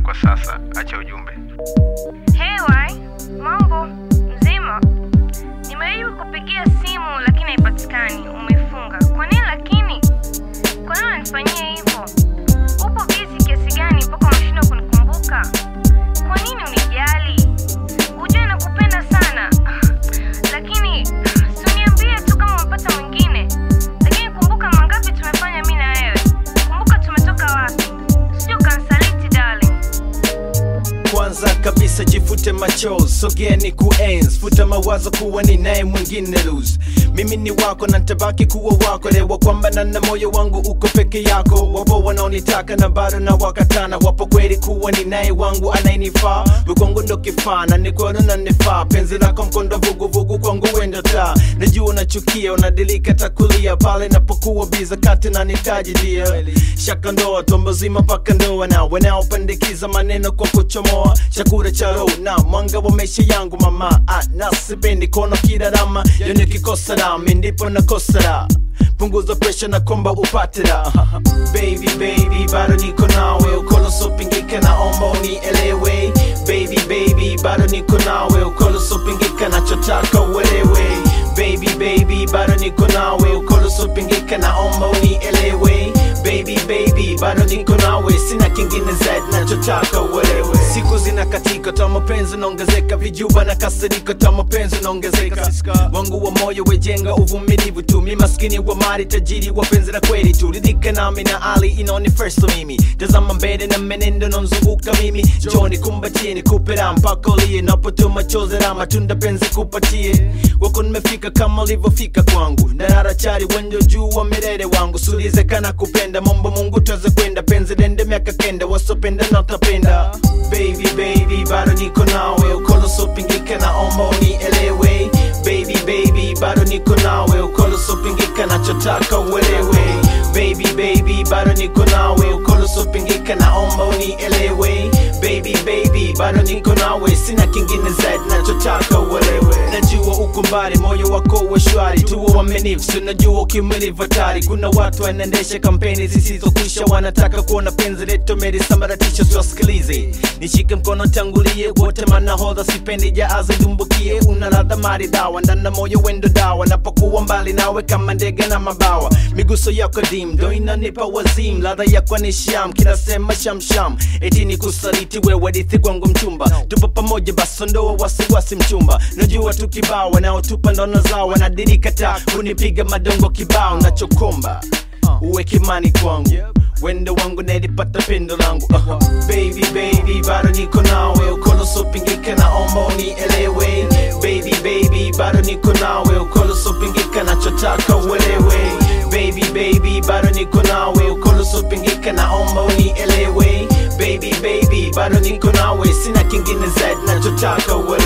kwa sasa, acha ujumbe. Hey wai, mambo mzima? Nimejaribu kupigia simu lakini haipatikani, umefunga. Kwa nini lakini? Kwa nini unanifanyia hivyo? Upo busy kiasi gani mpaka unashindwa kunikumbuka? Kwa nini unijali? Ujue nakupenda sana, lakini si uniambie tu kama umepata mwingine. Lakini kumbuka mangapi tumefanya mi na wewe. Kumbuka tumetoka wapi. Sio kansaliti darling. kwanza kabisa jifute machozi sogea ni kuenzi futa mawazo kuwa ni naye mwingine lose mimi ni wako na ntabaki kuwa wako lewa kwamba na na moyo wangu uko peke yako wapo wanaonitaka na bado na wakatana wapo kweli kuwa ni naye wangu anayenifaa wekwangu ndo kifaa na nikono na nifaa penzi lako mkondo vuguvugu kwangu wendo taa najua unachukia unadilika takulia pale napokuwa biza kati na nitajilia shaka ndoa tombo zima mpaka ndoa na wanaopandikiza maneno kwa kuchomoa chakula cha roho na mwanga wa maisha yangu mama ah, nasipendi kono kirarama yo nikikosa rami ndipo nakosa raha punguza presha na komba upate raha baby baby bado niko nawe ukolo sopingika naomba unielewe baby baby bado niko nawe ukolo sopingika nachotaka uelewe baby baby bado niko nawe ukolo sopingika naomba unielewe baby baby bado niko nawe sina kingine zaidi nachotaka uelewe siku zinakatika ta mapenzi naongezeka vijuba na kasiriko ta mapenzi naongezeka wangu wa moyo wejenga uvumilivu tu mi maskini wa mali tajiri wa penzi la kweli tu ridhika nami na ali inaoni first mimi tazama mbele na menendo nanzunguka mimi joni kumbatie nikupe raha mpaka ulie napotoa machozi na matunda penzi kupatie wako nimefika kama ulivyofika kwangu nararachari wenjo juu wa milele wangu sulizekana kupenda mambo mungu tuweze kwenda penzi dende miaka kenda wasopenda natapenda baby baby bado niko nawe ukolo sopingika naomba unielewe baby baby bado niko nawe ukolo sopingika nachotaka uelewe baby baby bado niko nawe ukolo sopingika naomba unielewe baby baby bado niko nawe sina kingine zaidi nachotaka uelewe najua uko mbali moyo wako uwe shwari tuwe wamenifu sinajua ukimilivu hatari kuna watu wanaendesha kampeni zisizokwisha wanataka kuona penzi letu melisambaratisha siwasikilize nishike mkono tangulie wote manahodha sipendi jaazi dumbukie una ladha maridhawa ndana moyo wendo dawa napokuwa mbali nawe kama ndege na mabawa miguso yako dim ndo inanipa wazim ladha yako ni sham kila sema shamsham eti ni kusaliti wewe dithi kwangu mchumba tupo pamoja basi ndoa wasiwasi mchumba najua tu kibao wanaotupa ndono zao wanadirika taa kunipiga madongo kibao nachokomba uwe kimani kwangu wendo wangu nalipata pendo langu uh. baby baby bado niko nawe ukolo sopingika naomba unielewe baby baby bado niko nawe ukolo sopingika nachotaka uelewe baby baby bado niko nawe ukolo sopingika naomba unielewe baby baby bado niko nawe sina kingine zaidi nachotaka uelewe